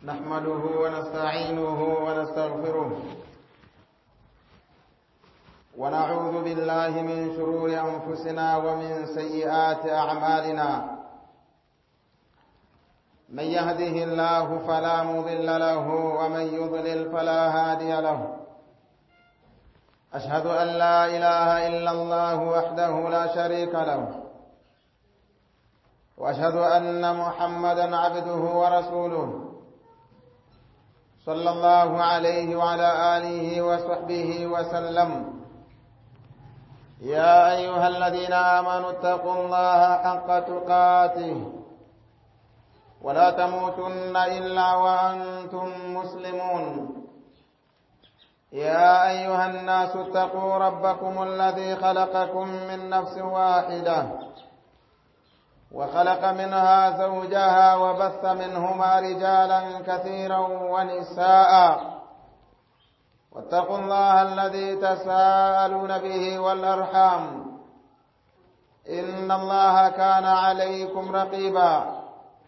نحمده ونستعينه ونستغفره ونعوذ بالله من شرور أنفسنا ومن سيئات أعمالنا من يهده الله فلا مضل له ومن يضلل فلا هادي له أشهد أن لا إله إلا الله وحده لا شريك له وأشهد أن محمدا عبده ورسوله صلى الله عليه وعلى آله وصحبه وسلم يا أيها الذين آمنوا اتقوا الله حق تقاته ولا تموتن إلا وأنتم مسلمون يا أيها الناس اتقوا ربكم الذي خلقكم من نفس واحدة وخلق منها زوجها وبث منهما رجالا كثيرا ونساء واتقوا الله الذي تساءلون به والأرحام إن الله كان عليكم رقيبا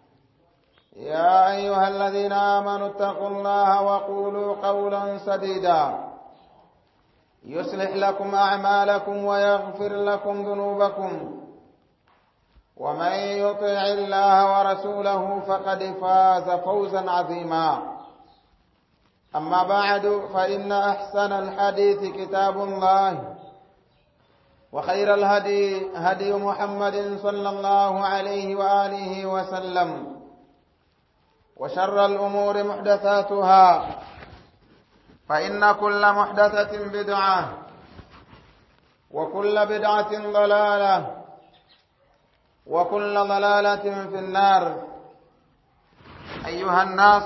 يا أيها الذين آمنوا اتقوا الله وقولوا قولا سديدا يصلح لكم أعمالكم ويغفر لكم ذنوبكم ومن يطع الله ورسوله فقد فاز فوزا عظيما أما بعد فإن أحسن الحديث كتاب الله وخير الهدي هدي محمد صلى الله عليه وآله وسلم وشر الأمور محدثاتها فإن كل محدثة بدعة وكل بدعة ضلالة وكل ضلالة في النار أيها الناس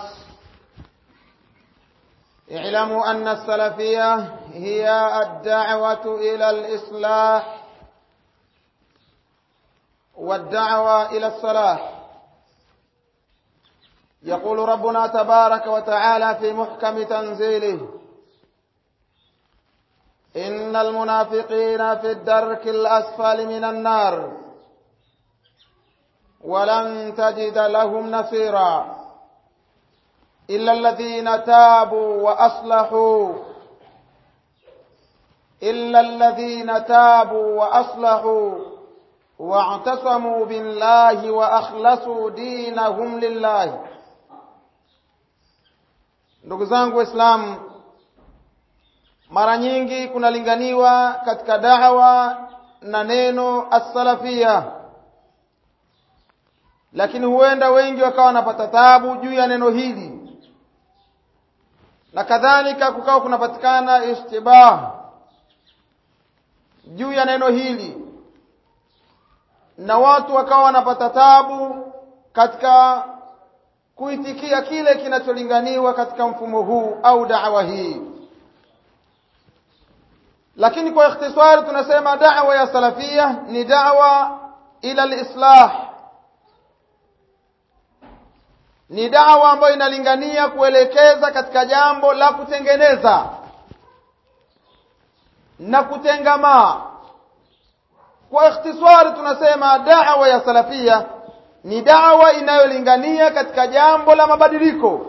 اعلموا أن السلفية هي الدعوة إلى الإصلاح والدعوة إلى الصلاح يقول ربنا تبارك وتعالى في محكم تنزيله إن المنافقين في الدرك الأسفل من النار ولن تجد لهم نصيرا إلا الذين تابوا وأصلحوا إلا الذين تابوا وأصلحوا واعتصموا بالله وأخلصوا دينهم لله ndugu zangu waislamu mara nyingi kunalinganiwa katika dawa na neno as-salafia lakini huenda wengi wakawa wanapata tabu juu ya neno hili na kadhalika kukawa kunapatikana ishtibah juu ya neno hili na watu wakawa wanapata tabu katika kuitikia kile kinacholinganiwa katika mfumo huu au da'wa hii lakini kwa ikhtisari tunasema da'wa ya salafia ni da'wa ila al-islah ni dawa ambayo inalingania kuelekeza katika jambo la kutengeneza na kutengamaa kwa ikhtisari tunasema dawa ya salafia ni dawa inayolingania katika jambo la mabadiliko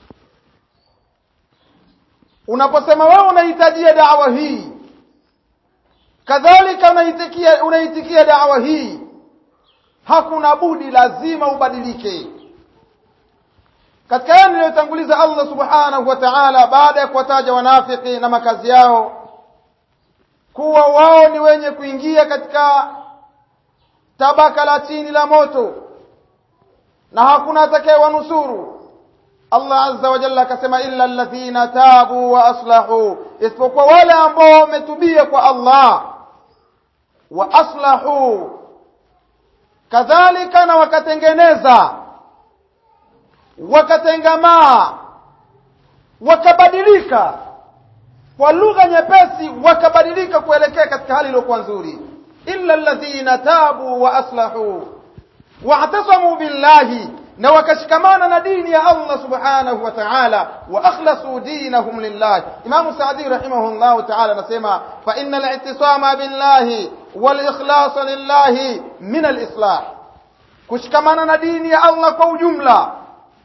unaposema wewe unahitajia dawa hii kadhalika unaitikia unaitikia dawa hii hakuna budi lazima ubadilike katika yale niliyotanguliza Allah subhanahu wa ta'ala baada ya kuwataja wanafiki na makazi yao kuwa wao ni wenye kuingia katika tabaka la chini la moto na hakuna atakayewanusuru Allah azza wa jalla akasema illa alladhina tabu wa aslahu isipokuwa wale ambao wametubia kwa Allah wa aslahu kadhalika na wakatengeneza wakatengamaa wakabadilika kwa lugha nyepesi wakabadilika kuelekea katika hali iliyokuwa nzuri illa alladhina tabu wa aslahu wa'tasamu billahi na wakashikamana na dini ya Allah subhanahu wa ta'ala wa akhlasu dinahum lillah Imam Saadi rahimahullah ta'ala anasema fa innal i'tisama billahi wal ikhlas lillahi min al islah kushikamana na dini ya Allah kwa ujumla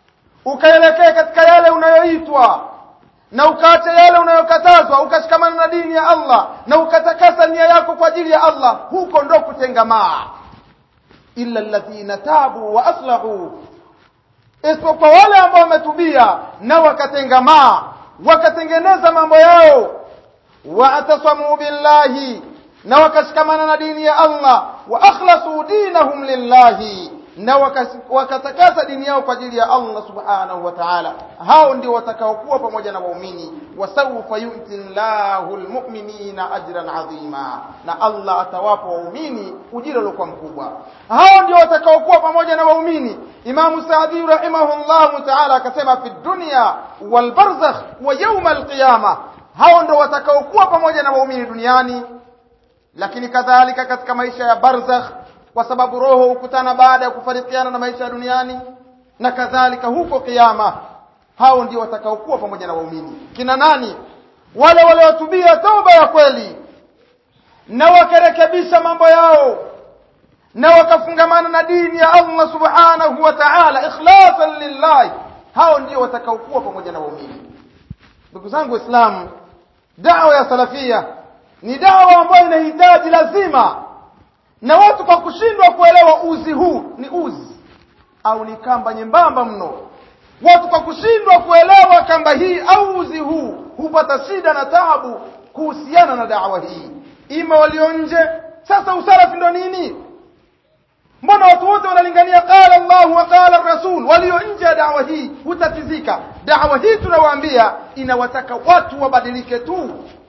ukaelekea katika yale unayoitwa na ukaacha yale unayokatazwa ukashikamana na dini ya Allah na ukatakasa nia yako kwa ajili ya Allah huko ndo kutengamaa illa alladhina tabu wa aslahu isipokuwa wale ambao wametubia na wakatengamaa wakatengeneza mambo yao waatasamu billahi na wakashikamana na dini ya Allah wa akhlasu dinahum lillahi na wakatakasa dini yao kwa ajili ya Allah subhanahu wa ta'ala hao ndio watakaokuwa pamoja na waumini wasawfa yu'ti Allahu almu'minina ajran adhima na Allah atawapa waumini ujira uliokuwa mkubwa hao ndio watakaokuwa pamoja na waumini Imam Saadi rahimahullahu ta'ala akasema fi dunya wal barzakh wa yawm alqiyama hao ndio watakaokuwa pamoja na waumini duniani lakini kadhalika katika maisha ya barzakh kwa sababu roho hukutana baada ya kufarikiana na maisha ya duniani na kadhalika huko kiyama hao ndio watakaokuwa pamoja na waumini kina nani wale waliotubia toba ya kweli na wakarekebisha mambo yao na wakafungamana na dini ya Allah subhanahu wa ta'ala ikhlasan lillahi hao ndio watakaokuwa pamoja na waumini ndugu zangu waislamu dawa ya salafia ni dawa ambayo inahitaji lazima na watu kwa kushindwa kuelewa uzi huu ni uzi au ni kamba nyembamba mno watu kwa kushindwa kuelewa kamba hii au uzi huu hupata shida na taabu kuhusiana na dawa hii ima walio nje sasa usalafi ndo nini mbona watu wote wanalingania qala Allah wa qala rasul walio nje ya dawa hii hutatizika dawa hii tunawaambia inawataka watu wabadilike tu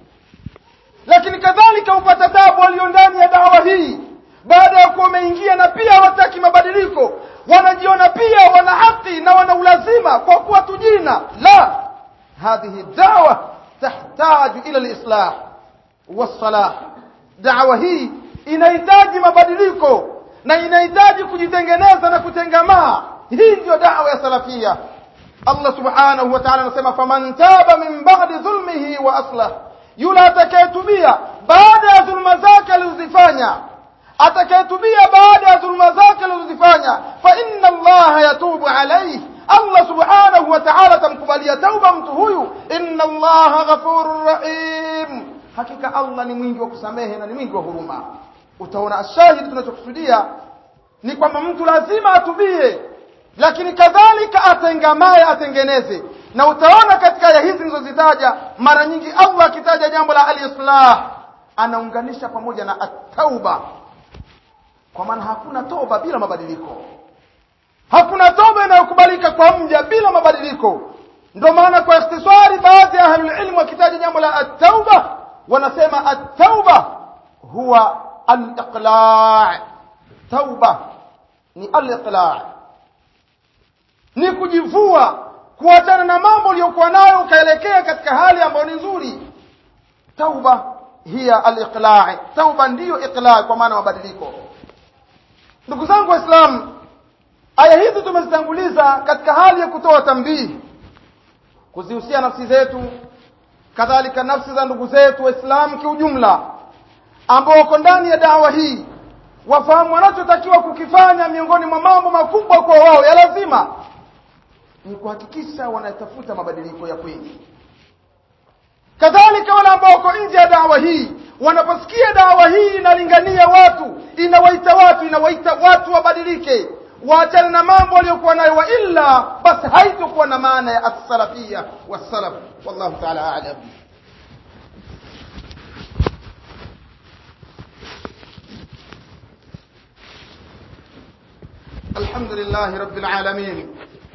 lakini kadhalika hupata tabu walio ndani ya dawa hii baada ya kuwa wameingia na pia hawataki mabadiliko wanajiona pia wana haki na wana ulazima kwa kuwa tujina la hadhihi dawa tahtaju ila lislah wassalah dawa hii inahitaji mabadiliko na inahitaji kujitengeneza na kutengamaa hii ndio dawa ya salafia Allah subhanahu wa ta'ala anasema faman taba min ba'di dhulmihi wa aslah yule atakayetubia baada ya dhulma zake alizozifanya atakayetubia baada ya dhulma zake alizozifanya fa inna allaha yatubu alayhi Allah subhanahu wa ta'ala tamkubalia tauba mtu huyu inna allaha ghafurur rahim hakika Allah ni mwingi wa kusamehe na ni mwingi wa huruma utaona ashahidi tunachokusudia ni kwamba mtu lazima atubie lakini kadhalika atengamaye atengeneze na utaona katika aya hizi nilizozitaja mara nyingi Allah akitaja jambo la al-islah anaunganisha pamoja na at-tauba kwa maana hakuna toba bila mabadiliko hakuna toba inayokubalika kwa mja bila mabadiliko ndio maana kwa ikhtisari baadhi ya ahlul ilm wakitaja jambo la at-tauba wanasema at-tauba huwa al-iqla' tauba ni al-iqla' ni kujivua kuachana na mambo uliyokuwa nayo ukaelekea katika hali ambayo ni nzuri tauba hiya al-iqla' tauba ndiyo iqla' kwa maana mabadiliko ndugu zangu waislamu aya hizi tumezitanguliza katika hali ya kutoa tambihi kuzihusia nafsi zetu kadhalika nafsi za ndugu zetu waislamu kiujumla ambao wako ndani ya dawa hii wafahamu wanachotakiwa kukifanya miongoni mwa mambo makubwa kwa wao ya lazima ni kuhakikisha wanatafuta mabadiliko ya kweli kadhalika wale ambao wako nje ya dawa hii wanaposikia dawa hii inalingania watu inawaita watu inawaita watu wabadilike waachane na mambo waliokuwa nayo wa illa basi haitokuwa na maana ya as-salafia was-salaf wallahu ta'ala a'lam الحمد لله رب العالمين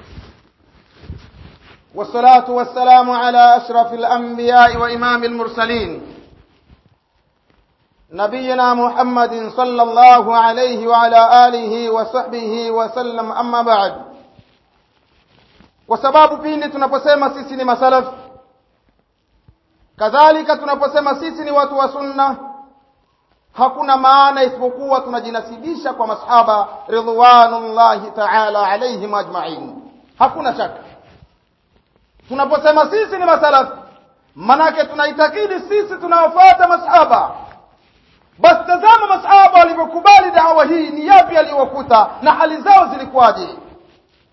والصلاة والسلام على أشرف الأنبياء وإمام المرسلين نبينا محمد صلى الله عليه وعلى آله وصحبه وسلم أما بعد kwa sababu pindi tunaposema sisi ni masalaf kadhalika tunaposema sisi ni watu wa sunna hakuna maana isipokuwa tunajinasibisha kwa masahaba ridwanullahi ta'ala alaihim ajma'in hakuna shaka tunaposema sisi ni masalaf manake tunaitakidi sisi tunawafuata masahaba basi tazama masahaba walivyokubali dawa hii ni yapi aliyowakuta na hali zao zilikuwaje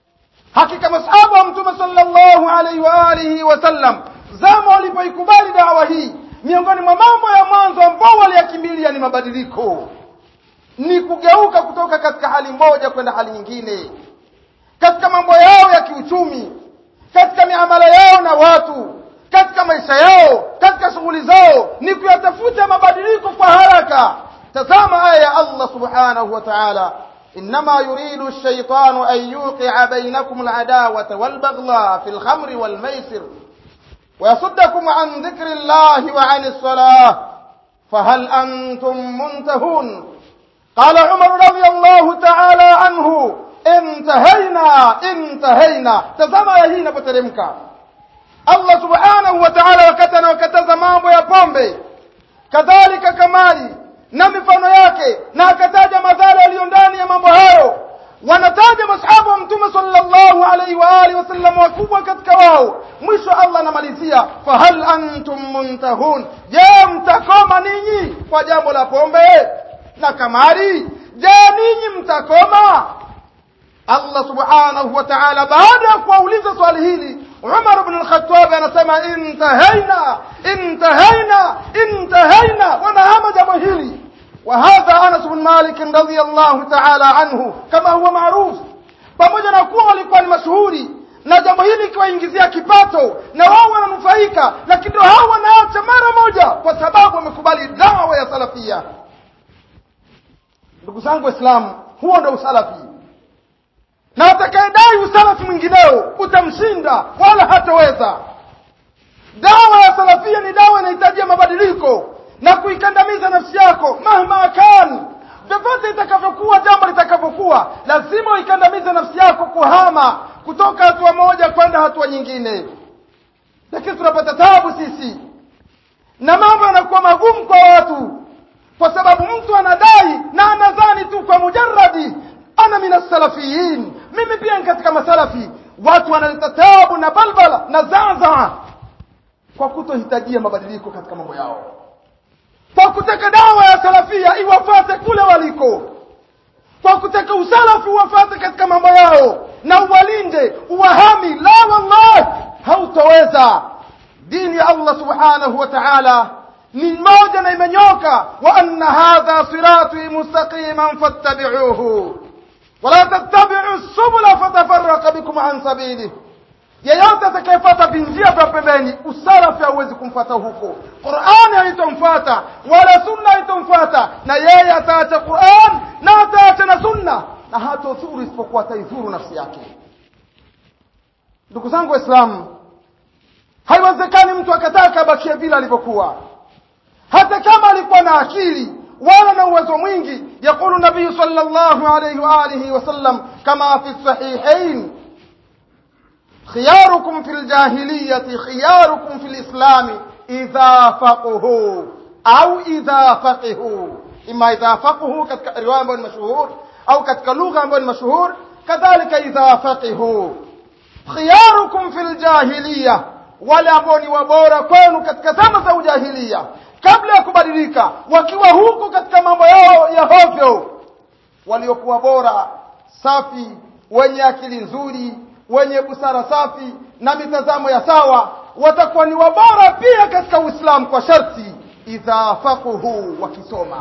hakika masahaba wa mtume sallallahu alaihi wa alihi wasallam zama walipoikubali dawa hii miongoni mwa mambo ya mwanzo ambao waliyakimbilia ni mabadiliko ni kugeuka kutoka katika hali moja kwenda hali nyingine katika mambo yao ya kiuchumi katika miamala yao na watu katika maisha yao katika shughuli zao ni kuyatafuta mabadiliko kwa haraka tazama aya ya Allah subhanahu wa ta'ala إنما يريد الشيطان أن يوقع بينكم العداوة والبغضاء في الخمر والميسر ويصدكم عن ذكر الله وعن الصلاة فهل أنتم منتهون قال عمر رضي الله تعالى عنه انتهينا انتهينا تزama ya hii inapoteremka Allah subhanahu wa ta'ala wakati anawakataza mambo ya pombe kadhalika kamari na mifano yake na akataja madhara yaliyo ndani ya mambo hayo wanataja masahaba wa mtume sallallahu alaihi wa alihi wasallam wakubwa katika wao mwisho Allah anamalizia fahal antum muntahun je mtakoma ninyi kwa jambo la pombe na kamari je ninyi mtakoma Allah subhanahu wa ta'ala baada ya kuwauliza swali hili Umar ibn al-Khattab anasema intahaina intahaina intahaina wanahama jambo hili وهذا أنس بن مالك رضي الله تعالى عنه كما هو معروف pamoja na kuwa walikuwa ni mashuhuri na jambo hili ikiwaingizia kipato na wao wananufaika lakini ndio hao wanaacha mara moja kwa sababu wamekubali dawa ya salafia ndugu zangu waislamu huo ndio usalafi na atakayedai usalafi mwingineo utamshinda wala hataweza dawa ya salafia ni dawa inahitajia mabadiliko na kuikandamiza nafsi yako mahma kan vyovyote itakavyokuwa jambo litakavyokuwa lazima uikandamize nafsi yako kuhama kutoka hatua moja kwenda hatua nyingine lakini tunapata tabu sisi na mambo yanakuwa magumu kwa watu kwa sababu mtu anadai na anadhani tu kwa mujarradi ana min salafiyin mimi pia ni katika masalafi watu wanaleta tabu na balbala na zaza kwa kutohitajia mabadiliko katika mambo yao kwa kutaka dawa ya salafia iwafate kule waliko kwa kutaka usalafi uwafate katika mambo yao na uwalinde uwahami la wallahi hautoweza dini ya Allah subhanahu wa ta'ala ni moja na imenyoka wa anna hadha sirati mustaqiman fattabi'uhu wala tattabi'u subula fatafarraqa bikum an sabilihi yeyote atakayefuata vinjia vya pembeni usalafi hauwezi kumfuata huko qurani haitomfuata wala sunna haitomfuata na yeye ataacha quran na ataacha na sunna na hatodhuru isipokuwa ataidhuru nafsi yake ndugu zangu waislamu haiwezekani mtu akataka abakie vile alivyokuwa hata kama alikuwa na akili wala na uwezo mwingi yaqulu nabiyu sallallahu alayhi wa alihi wasallam kama fi sahihain خياركم في الجاهلية خياركم في الإسلام إذا فقهوا أو إذا فقهوا إما إذا فقهوا كتك رواية بن مشهور أو كتك لغة بن مشهور كذلك إذا فقهوا خياركم في الجاهلية wale ambao ni wabora kwenu katika zama za ujahilia kabla ya kubadilika wakiwa huko katika mambo yao ya hovyo waliokuwa bora safi wenye akili nzuri wenye busara safi na mitazamo ya sawa watakuwa ni wabora pia katika Uislamu kwa sharti idha faquhu wakisoma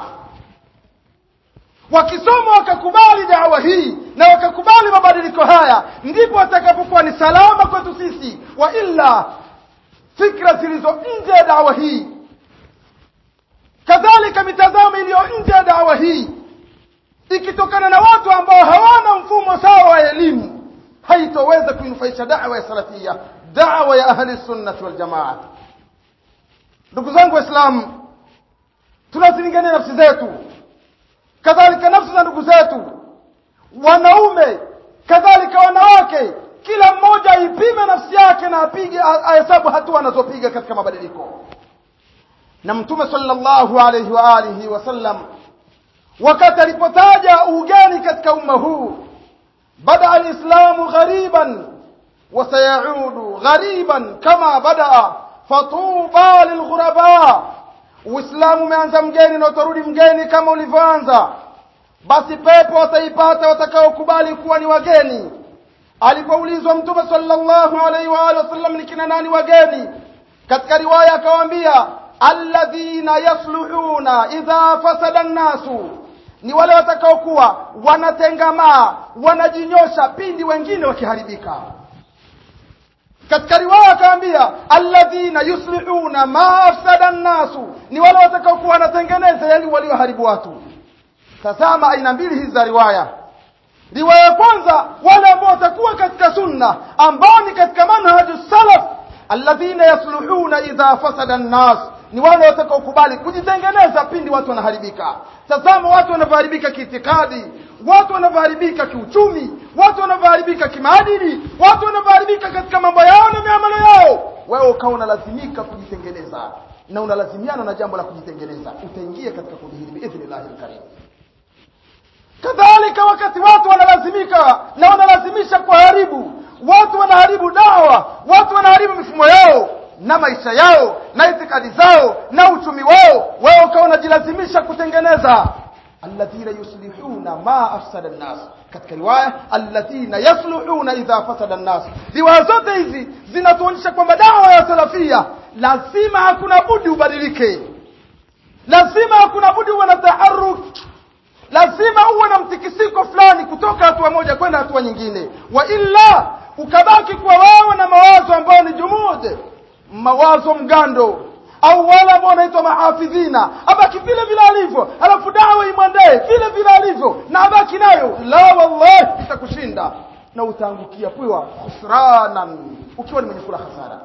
wakisoma wakakubali dawa hii na wakakubali mabadiliko haya ndipo watakapokuwa ni salama kwetu sisi wa illa fikra zilizo nje ya dawa hii kadhalika mitazamo iliyo nje ya dawa hii ikitokana na watu ambao hawana mfumo sawa wa elimu haitoweza kuinufaisha da'wa ya salafia da'wa ya ahli sunnah wal jamaa ndugu zangu waislamu tunazilingania nafsi zetu kadhalika nafsi za ndugu zetu wanaume kadhalika wanawake kila mmoja aipime nafsi yake na apige ahesabu hatua anazopiga katika mabadiliko na mtume sallallahu alayhi wa alihi wasallam wakati alipotaja ugeni katika umma huu بدا الاسلام غريبا وسيعود غريبا كما بدا فطوبى للغرباء uislamu umeanza mgeni na utarudi mgeni kama ulivyoanza basi pepo wataipata watakaokubali kuwa ni wageni alipoulizwa mtume sallallahu alaihi wa alihi wasallam ni kina nani wageni katika riwaya akawaambia alladhina yasluhuna idha fasada nnasu ni wale watakaokuwa wanatengamaa wanajinyosha pindi wengine wakiharibika katika riwaya akaambia alladhina yuslihuna ma afsada nnasu ni wale watakaokuwa wanatengeneza yani walioharibu watu tazama aina mbili hizi za riwaya riwaya ya kwanza wale ambao watakuwa katika sunna ambao ni katika manhaju salaf alladhina yasluhuna idha fasada nnas ni wale watakaokubali kujitengeneza pindi watu wanaharibika tazama watu wanavyoharibika kiitikadi watu wanavyoharibika kiuchumi watu wanavyoharibika kimaadili watu wanavyoharibika katika mambo yao na miamala yao wewe ukawa unalazimika kujitengeneza na unalazimiana na jambo la kujitengeneza utaingia katika kundi hili biidhnillahi lkarim kadhalika wakati watu wanalazimika na wanalazimisha kuharibu watu wanaharibu dawa watu wanaharibu mifumo yao na maisha yao na itikadi zao na uchumi wao wewe ukawa unajilazimisha kutengeneza alladhina yuslihuna ma afsada nnas katika riwaya alladhina yasluhuna idha fasada nnas riwaya zote hizi zinatuonyesha kwamba dawa ya salafia lazima hakuna budi ubadilike lazima hakuna budi uwe na taharuki lazima uwe na mtikisiko fulani kutoka hatua moja kwenda hatua nyingine wa illa ukabaki kuwa wewe na mawazo ambayo ni jumud mawazo mgando au wale ambao wanaitwa mahafidhina abaki vile vile alivyo alafu dawa imwendee vile vile alivyo na abaki nayo la wallahi itakushinda na utaangukia pwiwa khusranan ukiwa ni mwenye kula hasara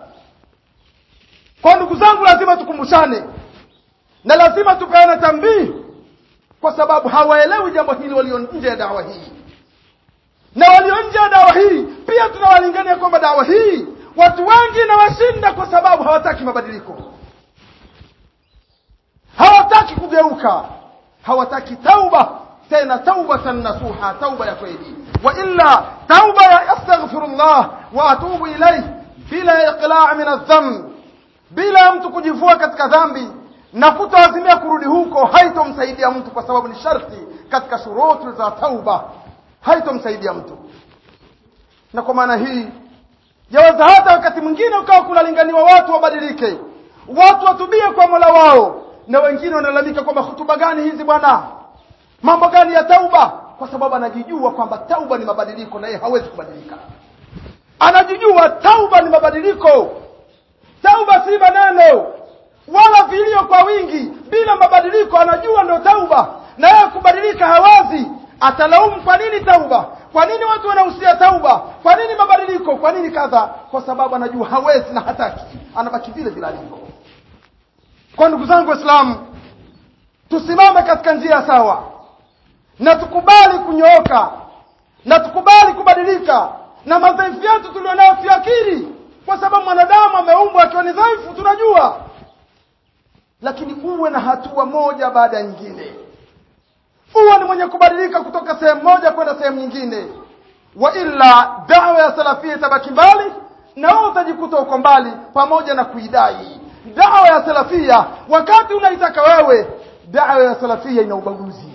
kwa ndugu zangu lazima tukumbushane na lazima tupeane tambii kwa sababu hawaelewi jambo hili walio nje ya dawa hii na walio nje ya dawa hii pia tunawalingania kwamba dawa hii watu wengi inawashinda kwa sababu hawataki mabadiliko hawataki kugeuka hawataki tauba tena taubatan nasuha tauba ya kweli wa illa tauba ya astaghfirullah wa atubu ilayhi bila iqla' min adh-dhanb bila mtu kujivua katika dhambi na kutoazimia kurudi huko haitomsaidia mtu kwa sababu ni sharti katika shuruti za tauba haitomsaidia mtu na kwa maana hii yaweza hata wakati mwingine ukawa kunalinganiwa watu wabadilike watu watubie kwa mola wao na wengine wanalalamika kwamba hutuba gani hizi bwana mambo gani ya tauba kwa sababu anajijua kwamba tauba ni mabadiliko na yeye hawezi kubadilika anajijua tauba ni mabadiliko tauba si maneno wala vilio kwa wingi bila mabadiliko anajua ndio tauba na yeye kubadilika hawezi atalaumu kwa nini tauba kwa nini watu wanahusia tauba kwa nini mabadiliko kwa nini kadha kwa sababu anajua hawezi na hataki anabaki vile vile alivyo kwa ndugu zangu waislamu tusimame katika njia sawa na tukubali kunyooka na tukubali kubadilika na madhaifu yetu tulionayo tuakiri kwa sababu mwanadamu ameumbwa akiwa ni dhaifu tunajua lakini uwe na hatua moja baada ya nyingine uwe ni mwenye kubadilika kutoka sehemu moja kwenda sehemu nyingine wa illa dawa ya salafia itabaki mbali na wewe utajikuta uko mbali pamoja na kuidai dawa ya salafia wakati unaitaka wewe dawa ya salafia ina ubaguzi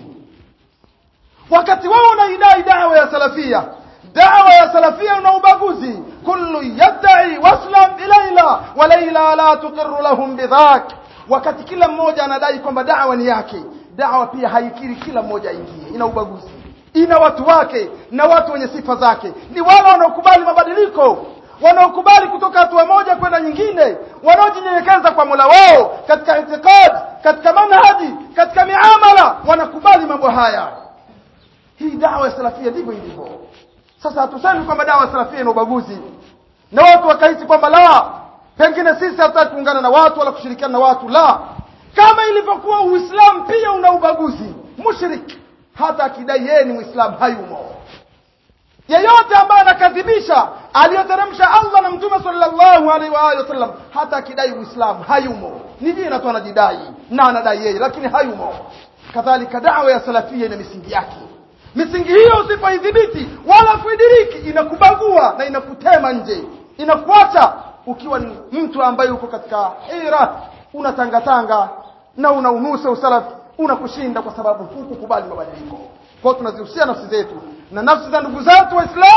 wakati wewe unaidai dawa ya salafia dawa ya salafia ina ubaguzi kullu yadai waslam ilaila wa laila la tuqirru lahum bidhak wakati kila mmoja anadai kwamba dawa ni yake dawa pia haikiri kila mmoja aingie ina ubaguzi ina watu wake na watu wenye sifa zake ni wale wanaokubali mabadiliko wanaokubali kutoka hatua moja kwenda nyingine wanaojinyenyekeza kwa Mola wao katika itikad katika manhaji katika miamala wanakubali mambo haya hii dawa ya salafia ndivyo ilivyo sasa hatusemi kwamba dawa ya salafia ina ubaguzi na watu wakahisi kwamba la pengine sisi hatutaki kuungana na watu wala kushirikiana na watu la kama ilivyokuwa uislamu pia una ubaguzi mushrik hata akidai yeye ni muislamu hayumo yeyote ambaye anakadhibisha aliyoteremsha Allah na mtume sallallahu alaihi wa alihi wasallam hata akidai uislamu hayumo ni jina tu anajidai na anadai yeye lakini hayumo kadhalika dawa ya salafia ina misingi yake misingi hiyo usipoidhibiti wala kuidiriki inakubagua na inakutema nje inakuacha ukiwa ni mtu ambaye uko katika hira unatangatanga na unaunusa usalafi unakushinda kwa sababu hukukubali mabadiliko kwa tunazihusia nafsi zetu na nafsi za ndugu zetu waislamu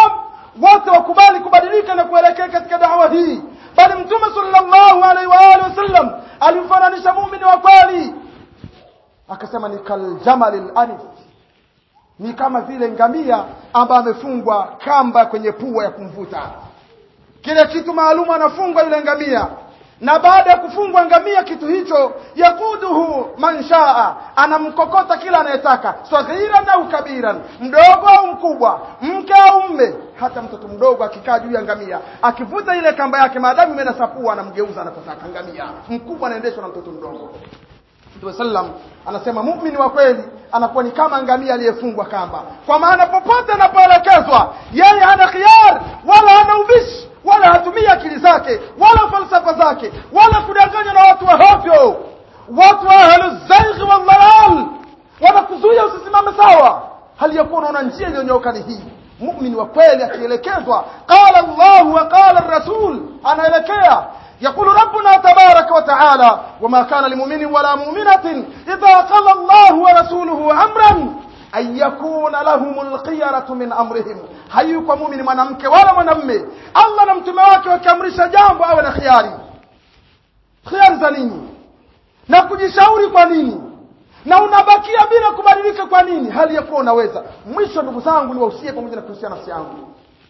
wote wakubali kubadilika na kuelekea katika dawa hii bali mtume sallallahu alaihi wa alihi wasallam alimfananisha muumini wa kweli akasema ni kaljamalil anif ni kama vile ngamia ambaye amefungwa kamba kwenye pua ya kumvuta kile kitu maalum anafungwa yule ngamia na baada ya kufungwa ngamia kitu hicho yakuduhu man shaa anamkokota kila anayetaka saghiran au kabiran mdogo au mkubwa mke au mme hata mtoto mdogo akikaa juu ya ngamia akivuta ile kamba yake maadamu imenasapua anamgeuza anapotaka ngamia mkubwa anaendeshwa na mtoto mdogo Mtume sallam anasema muumini wa kweli anakuwa ni kama ngamia aliyefungwa kamba kwa maana popote anapoelekezwa yeye hana khiyar wala hana ubishi wala hatumii akili zake wala falsafa zake wala kudanganya na watu wa hovyo watu wa ahlu zaighi wal dalal wanakuzuia usisimame sawa hali ya kuwa unaona njia iliyonyooka ni hii muumini wa kweli akielekezwa qala Allah wa qala ar-rasul anaelekea يقول ربنا تبارك وتعالى وما كان لمؤمن ولا مؤمنة إذا قضى الله ورسوله أمرا أن يكون لهم الخيرة من أمرهم hayuko muumini mwanamke wala mwanamme allah na mtume wake wakiamrisha jambo awe na khiari khiari za nini na kujishauri kwa nini na unabakia bila kubadilika kwa nini hali ya kuwa unaweza mwisho ndugu zangu niwahusie pamoja na kuhusia nafsi yangu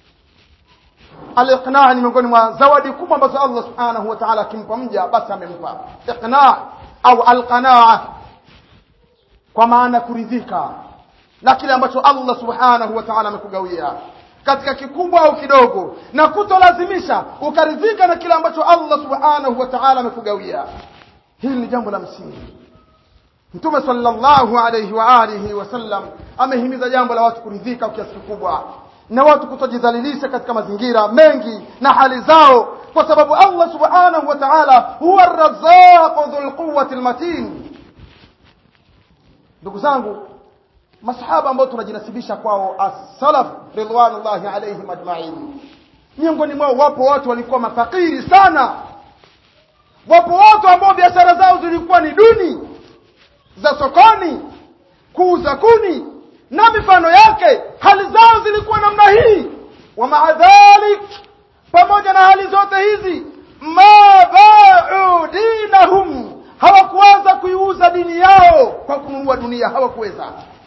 aliqnaa ni miongoni mwa zawadi kubwa ambazo allah subhanahu wa taala akimpa mja basi amempa iqnaa au alqanaa kwa maana kuridhika na kile ambacho allah subhanahu wa taala amekugawia katika kikubwa au kidogo na kutolazimisha ukaridhika na kile ambacho allah subhanahu wa taala amekugawia hili ni jambo la msingi mtume sallallahu alayhi wa alihi wasallam amehimiza jambo la watu kuridhika kwa kiasi kikubwa na watu kutojidhalilisha katika mazingira mengi na hali zao kwa sababu Allah subhanahu wa ta'ala huwa ar-razzaq dhul quwwati al-matin ndugu zangu masahaba ambao tunajinasibisha kwao as-salaf ridwanullahi alayhim ajma'in miongoni mwao wapo watu walikuwa mafakiri sana wapo watu ambao biashara zao zilikuwa ni duni za sokoni kuuza kuni na mifano yake hali zao zilikuwa namna hii wa maadhalik pamoja na hali zote hizi ma ba'u dinahum hawakuweza kuiuza dini yao kwa kununua dunia hawakuweza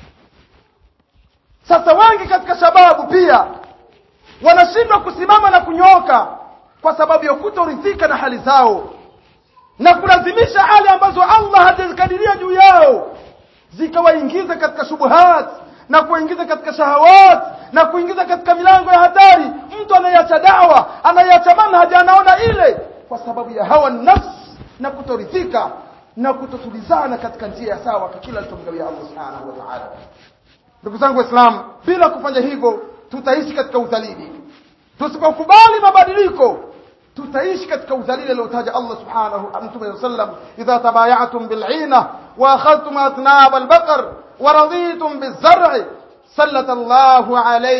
sasa wengi katika shababu pia wanashindwa kusimama na kunyoka kwa sababu ya kutoridhika na hali zao na kulazimisha hali ambazo Allah hajazikadiria juu yao zikawaingiza katika shubuhat na kuingiza katika shahawat na kuingiza katika milango ya hatari mtu anayeacha dawa anayeacha manhaji anaona ile kwa sababu ya hawa nafsi na kutoridhika na kutotulizana katika njia ya sawa kwa kila alichomgawia Allah subhanahu wa ta'ala ndugu zangu waislamu bila kufanya hivyo tutaishi katika udhalili tusipokubali mabadiliko tutaishi katika udhalili aliotaja Allah subhanahu mtume sallam idha tabayatum bil'ina wa akhadhtum atnab al-baqar wa raditum biz-zar'i sallata Allahu alayhi